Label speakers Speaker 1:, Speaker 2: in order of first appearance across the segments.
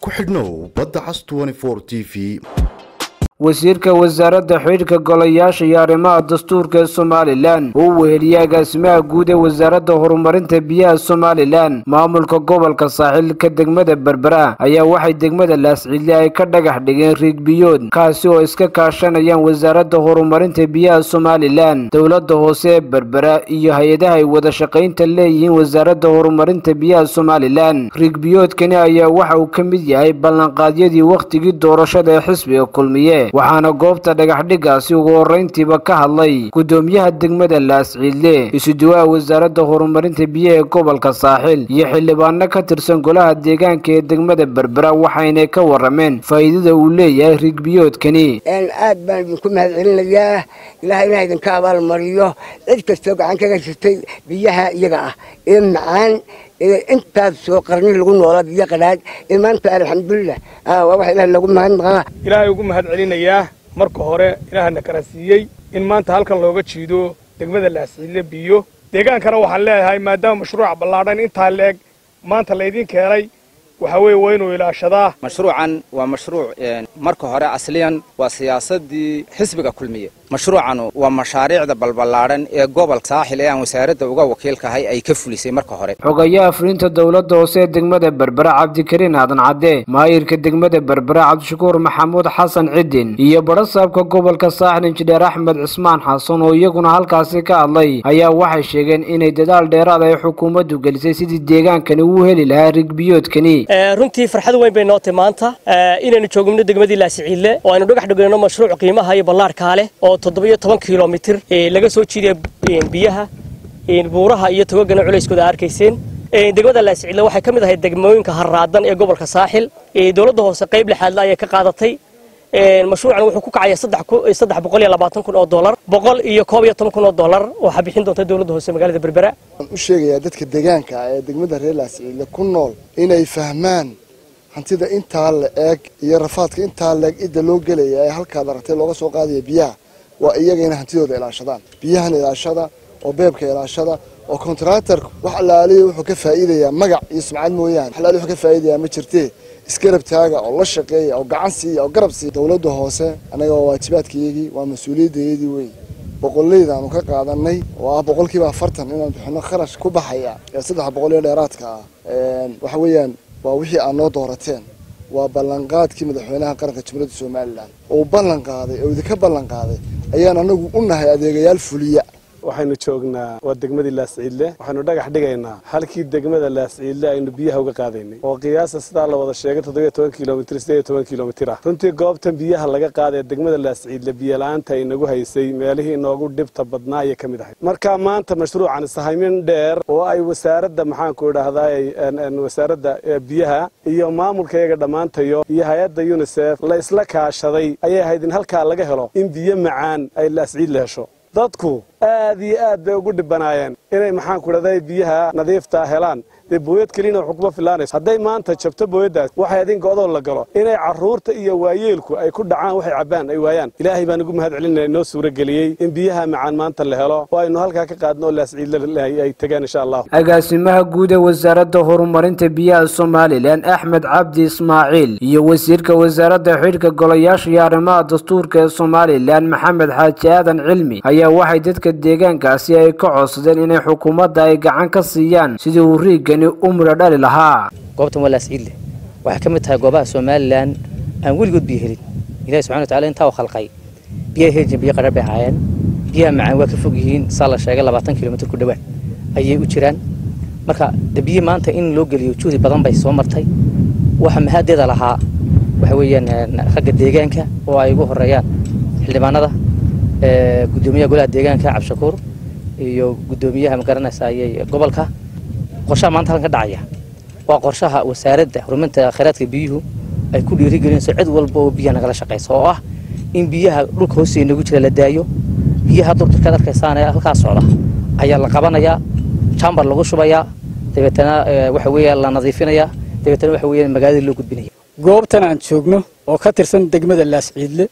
Speaker 1: ku xidhnow badda cas t v
Speaker 2: wasiirka wasaaradda xidhiidhka golayaasha iyo arrimaha dastuurka ee somalilan uu weheliyey agaasimaha guud ee wasaaradda horumarinta biyaha somalilan maamulka gobolka saaxiilka degmada berbera ayaa waxay degmada laascidle ay ka dhagax dhigeen riigbiyood kaasi oo iska kaashanayaan wasaaradda horumarinta biyaha somalilan dowladda hoose ee berbera iyo hay-adaha ay wada shaqaynta leeyihiin wasaaradda horumarinta biyaha somalilan riigbiyoodkani ayaa waxa uu ka mid yahay ballanqaadyadii wakhtigii doorashada ee xisbiga kulmiye waxaana goobta dhagaxdhigaasi ugu horrayntiiba ka hadlay guddoomiyaha degmada laasciidle isuduwaha wasaaradda horumarinta biyaha ee gobolka saaxiil iyo xildhibaano ka tirsan golaha deegaanka ee degmada berbera waxaynay ka warrameen faa'iidada uu leeyahay riigbiyoodkani
Speaker 3: aad baan idinku mahadcelinayaa ilaah inaa idinka abaalmariyo cid kastoo gacan kaga jirtay biyaha iyaga ah ee macaan intaas soo qarni lagu noolaa biyo qadhaadh ee maanta alxamdulilah waa wax ilaah lagu mahadnaqaa
Speaker 4: ilaahay ugu mahad celinayaa marka hore ilaahana kala siiyey in maanta halkan looga jiido degmada laasciidle biyo deegaankana waxaan leeyahay maadaama mashruuca ballaadhan intaa leeg maanta laydin keenay waxa weeye waa inuu ilaashadaa
Speaker 5: mashruucan waa mashruuc marka hore asliyan waa siyaasadii xisbiga kulmiye mashruucanu waa mashaariicda balballaadhan ee gobolka saaxil ee aan wasaaradda uga wakiilkahay ay ka fulisay marka hore
Speaker 2: xogayaha fulinta dowladda hoose ee degmada berbera cabdikariin aadan cadde maayirka degmada berbera cabdishakuur maxamuud xasan cidin iyo badhasaabka gobolka saaxil injineer axmed cismaan xasan oo iyaguna halkaasi ka hadlay ayaa waxay sheegeen inay dadaal dheeraad ay xukuumaddu gelisay sidii deegaankani uu heli lahaa rigbiyoodkani
Speaker 6: runtii farxad weyn bay nootay maanta inaynu joogno degmadii laasiciille oo aynu dhagax dhigayno mashruuc qiimaha iyo ballaarkaa leh oo toddobiyo toban kilomitir laga soo jiidaya biyaha buuraha iyo togagana culayskooda arkayseen degmada laasiciille waxay ka mid ahayd degmooyinka harraadan ee gobolka saaxil dowladda hoose qayb lixaadle ayay ka qaadatay mashruucan wuxuu ku kacaya saddex boqol iyo labaatan kun oo dollar boqol iyo koob iyo toban kun oo dollar waxaa bixin doonta dowladda hoose magaalada berbera
Speaker 7: waxaan u sheegayaa dadka deegaanka ee degmada reer laasciille ku nool inay fahmaan hantida intaa la eeg iyo rafaadka intaa leeg cidda loo gelaya ee halkaad aragtay looga soo qaadaya biyaha waa iyaga inay hantidooda ilaashadaan biyahan ilaashada oo beebka ilaashada oo kontractorku wax allaaliya wuxuu ka faa'iidayaa magac iyo sumcad mooyaane wax allaaliya wuxuu ka faa'iidayaa ma jirtee isgarab taaga oo la shaqeeya oo gacan siiya oo garab siiya dowladda hoose annaga waa waajibaadkayagii waa mas-uuliyaddaydii wey boqollaydaanu ka qaadanay oo ah boqolkiiba afartan inaan bixino kharash ku baxaya ee saddex boqol iyo dheeraadka ah waxa weeyaan waa wixii aad noo doorateen waa ballanqaadkii madaxweynaha qaranka jumhuuriyadda somalilan oo ballan qaaday oo idinka ballan qaaday ayaan anagu u nahay adeegayaal fuliya
Speaker 4: waxaynu joognaa waa degmadii laasciidle waxaynu dhagax dhigaynaa halkii degmada laasciidle aynu biyaha uga qaadaynay oo qiyaasa sidaa la wada sheegay toddobiyo toban kilomitr sideed toban kilomitir ah runtii goobtan biyaha laga qaadaya degmada laasciidle biyola'aanta inagu haysay meelihii inoogu dhibta badnaa ayay ka mid ahayd marka maanta mashruucan sahaymin dheer oo ay wasaaradda maxaanku idhaahdaa wasaaradda biyaha iyo maamulkayaga dhammaantayo iyo hay-adda unisef la isla kaashaday ayay ahayd in halkaa laga helo in biyo macaan ay laasciidle hesho dadku aad iyo aad bay ugu dhibanaayeen inay maxaanku idhahday biyaha nadiifta helaan dee booyad keliyana waxu kuma filaanayso hadday maanta jabto booyaddaas waxay adinka odoo la galo inay carruurta iyo waayeelku ay ku dhacaan waxay cabbaan ay waayaan ilaahay baan ugu mahad celinaya inoo suuro geliyey in biyaha macaan maanta la helo oo aynu halkaa ka qaadno oo laasciidle ay tegaan insha allah
Speaker 2: agaasimaha guud ee wasaaradda horumarinta biyaha somalilan axmed cabdi ismaaciil iyo wasiirka wasaaradda xidhka golayaasha iyo arrimaha dastuurka ee somalilan maxamed xaaji aadan cilmi ayaa waxay dadka deegaankaasi ay ka codsadeen inay xukuumadda ay gacan ka siiyaan sidii uu riigani u midho dhali lahaa
Speaker 8: goobtan waa laasciidle waxay ka mid tahay goobaha somalilan aan weligood biyo helin ilahi subxana watacala intaa u khalqay biyaha heli jiren biyo qadhar bay ahaayeen biyaha macaan waa ka fog yihiin saa la sheegay labaatan kilomitr ku dhowaan ayay u jiraan marka de biyo maanta in loo geliyo juhdi badan bay soo martay waxa mahaadeeda lahaa waxa weeyaan ragga deegaanka oo ay ugu horeeyaan xildhibaanada gudoomiyaha golaha deegaanka cabdishakuur iyo gudoomiyaha magaranaysaayey gobolka qorshaha maanta halkan ka dhacaya waa qorshaha wasaaradda horumarinta khayraadka biyuhu ay ku dhiirigelinayso cid walba oo biyaha nagala shaqaysa oo ah in biyaha dhulka hoosteeda nagu jira la daayo biyaha durtarkaad arkaysaan ee halkaa socda ayaa la qabanayaa jambar lagu shubayaa dabeetana waxa weeya la nadiifinayaa dabeetana waxa weeya magaalada loo gudbinaya
Speaker 9: goobtan aan joogno oo ka tirsan degmada laasciidle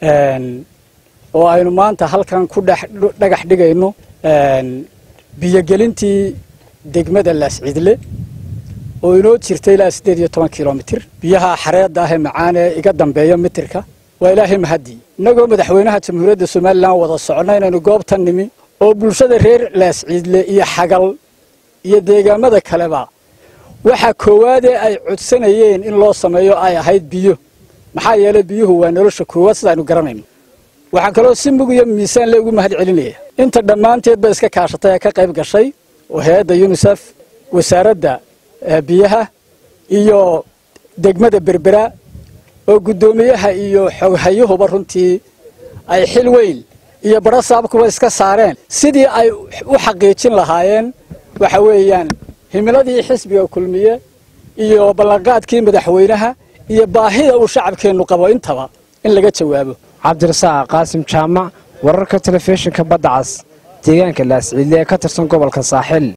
Speaker 9: oo aynu maanta halkan ku dhagax dhigayno biyogelintii degmada laascidle oo inoo jirta ilaa siddeed iyo toban kilomitir biyaha xareedda ah ee macaan ee iga dambeeya mitirka waa ilaahay mahadii innagoo madaxweynaha jamhuuriyadda somalilan wada soconna inaynu goobtan nimi oo bulshada reer laasciidle iyo xagal iyo deegaamada kaleba waxaa koowaadee ay codsanayeen in loo sameeyo ay ahayd biyo maxaa yeelay biyuhu waa nolosha koowaad sidaaynu garanayno waxaan kaloo si mug iyo miisaan le ugu mahad celinaya inta dhammaanteedba iska kaashatay ee ka qayb gashay oo hay-adda yunisef wasaaradda biyaha iyo degmada berbera oo guddoomiyaha iyo xoghayuhuba runtii ay xil weyn iyo badho saabkuba iska saareen sidii ay u xaqiijin lahaayeen waxa weeyaan himiladii xisbiga kulmiye iyo ballanqaadkii madaxweynaha iyo baahida uu shacabkeennu qabo intaba in laga jawaabo
Speaker 2: cabdirasaaq qaasim jaamac wararka telefishinka badda cas deegaanka laasciidle ee ka tirsan gobolka saaxil